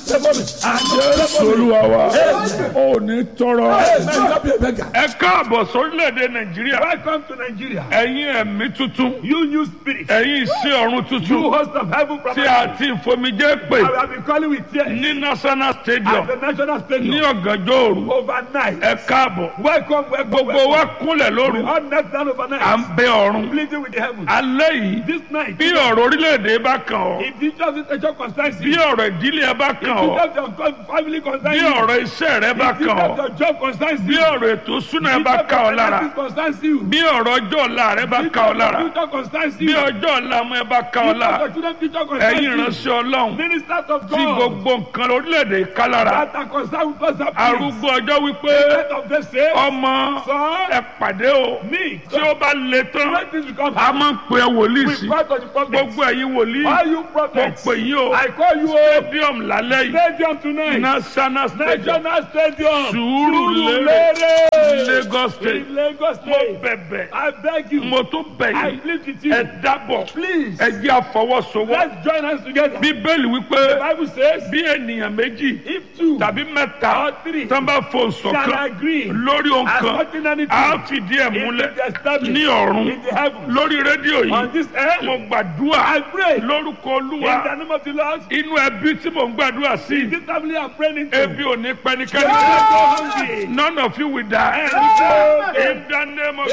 favor me. And jésù favor me. olúwa wa ò ní tọrọ. Hey, man, you not be a beggar. ẹ káàbọ̀ sórílẹ̀-èdè nàìjíríà Welcome to Nigeria. ẹ̀yin ẹ̀mí tuntun You new spirit. ẹ̀yin iṣẹ́ ọ̀run You tuntun host of heaven from tí a ti ìfomijé pè I have been calling with tears ní national stadium at the national ní stadium ọ̀gànjọ́ òru overnight. ẹ káàbọ̀ Welcome, welcome, gbogbo wa welcome. kúnlẹ̀ We lóru all knelt down à ń overnight, bẹ ọ̀run pleading with the heavens. alẹ́ yìí This night, bí ọ̀rọ̀ orílẹ̀-èdè bá kàn ọ́ if the church is a concerns bí you, ọ̀rọ̀ ìdílé ẹ bá kàn ọ́ if your co- family concerns bí you, ọ̀rọ̀ iṣẹ́ rẹ bá if kàn ọ́ your job concerns bí you, ọ̀rọ̀ ètò súná ẹ if bá your kàn ọ́ lára finances concerns you, bí ọ̀rọ̀ ọjọ́ ọ̀la rẹ bá if kàn ọ́ lára your future concerns bí you, if ọjọ́ ọ̀la ọmọ ẹ bá kàn ọ́ lára your children's future concerns ẹ̀yin you, ìránṣẹ́ ọlọ́run ministers of tí God gbogbo nǹkan orílẹ̀-èdè ká lára that are concerned with us are pleased. arúgbó ọjọ́ wípé Let of the say, ọmọ son, ẹ pàdé o me, tí ó bá le tán when this becomes a máa ń pe wòlíì we sí pray to the prophets. gbogbo ẹ̀yin wòlíì All you mo prophets, pè yín o I call you a stadium lálẹ́ yìí stadium tonight. national stadium National Stadium. Surulere, Lagos State In Lagos mo State. bẹ̀bẹ̀ I beg you. mo tún bẹ̀ I yín plead with you. ẹ dábọ̀ Please. ẹ jẹ́ àfọwọ́sowọ́ Let's join hands together. bíbélì wípé The Bible says, bí ènìyàn méjì if two tàbí mẹ́ta or three tán bá fò can ṣọ̀kan agree lórí ohun as kan touching anything, a fìdí ẹ̀ it múlẹ̀ will be established ní ọ̀run in the heavens. lórí rédíò On yìí this earth, mo gbàdúrà I pray in lórúkọ olúwa the name of the Lord. inú ẹbí tí mo ń gbàdúrà sí This family I'm praying into. ebi ò ní They pẹnikẹ́ni will not go hungry. none of you will die Amen. in the name of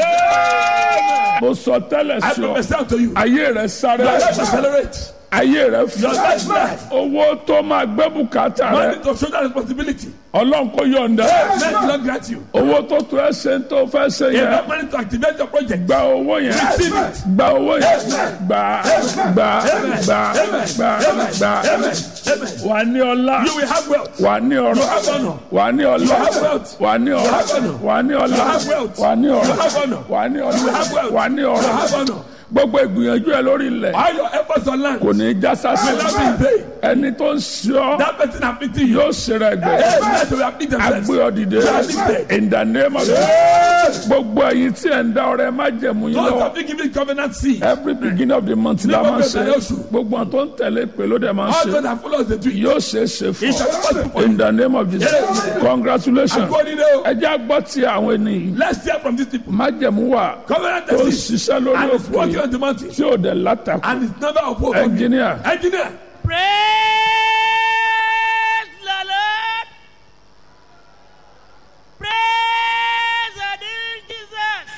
Amen. mo sọ tẹ́lẹ̀ I sí ọ prophesy unto you. ayé rẹ sáré Your life accelerate. ayé rẹ Your fún life rise. owó tó máa gbé bùkátà rẹ Money to shoulder responsibility. ọlọ́run kò yọ̀ǹda Men will not grant you. owó tó tó ẹ ṣe ń tó fẹ́ ṣe yẹn Enough money to activate your project. gba owó yẹn Receive it. gba owó yẹn gba gba gba gba gba Amen. Amen. wà ní ọlá You will have wealth. wà ní ọrọ̀ have honor. wà ní ọlá have wealth. wà ní ọrọ̀ have honor. wà ní ọlá have wealth. wà ní ọrọ̀ have honor. wà ní ọlá have wealth. wà ní You have ọrọ̀ honor. gbogbo ìgbìyànjú ẹ lórí ilẹ̀ All your efforts on land kò ní í já sásì will not be in vain. ẹni tó ń ṣe ọ́ That person afflicting you. yóò ṣe rẹ̀ gbẹ Hey, let them afflict themselves. agbé ọdìdẹ in the name of Jesus gbogbo ẹ̀yin tí ẹ̀ ń dá ọrẹ má jẹ̀mú yín Those lọ́wọ́ have been given covenant seed. every beginning of the month la Nígbà máa ń ṣe bẹ̀rẹ̀ oṣù. gbogbo àwọn tó ń tẹ̀lé pé ló dẹ̀ máa ń All ṣe those that follow the tree. yóò ṣe é ṣe fún It shall be possible ọ for you. in the name of Jesus congratulations According to ẹ jẹ́ àgbọ̀ tí àwọn ènìyàn Let's hear from these people. má jẹ̀mú wà Covenant tó ń seed. ṣiṣẹ́ lórí And it's òkú working yìí on the mountain. tí ò dẹ̀ látàkù And it's never opposed. engineer Engineer. Praise the Lord. Praise the dear Jesus.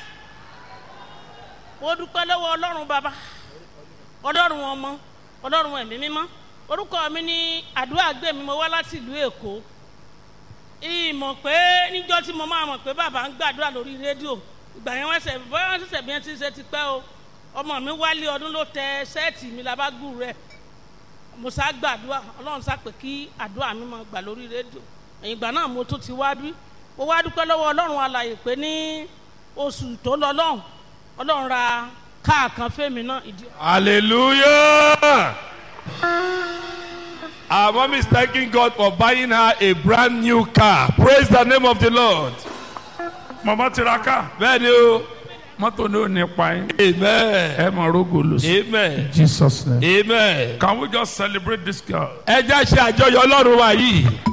Mo dúpẹ́ lọ́wọ́ Ọlọ́run bàbá, Ọlọ́run ọmọ, Ọlọ́run ẹ̀mí mímọ́. Orúkọ mi ní àdúrà gbé mi, mo wá láti ìlú Èkó. Ìmọ̀ pé níjọ́ tí mo máa mọ̀ pé bàbá ń gbàdúrà lórí rédíò. Ìgbà yẹn wọ́n ṣẹ̀ bọ́yá wọ́n ṣẹ̀ṣẹ̀ bí wọ́n ti ṣe ti pẹ́ o. Ọmọ mi wálé ọdún ló tẹ sẹ́ẹ̀tì mi labágù rẹ̀ mo sá gbàdúrà ọlọ́run sá pé kí àdúrà mi máa gbà lórí rédíò ẹ̀yìn ìgbà náà mo tún ti wá bí mo wá dúpẹ́ lọ́wọ́ ọlọ́run alàyè pé ní oṣù tó lọ lọ́hùn ọlọ́run ra káà kan fẹ́mi náà ìdí. Hallelujah. Our mom is thanking God for buying her a brand new car. Praise the name of the Lord. mọ̀mọ́ tiraka Bẹ́ẹ̀ni o. mọ́tò ní ò ní pa yín Amen. ẹ mọ̀ rógò lò sí Amen. Jesus name Amen. can we just celebrate this girl. Ẹ jẹ́ ṣe àjọyọ̀ Ọlọ́run wa yìí.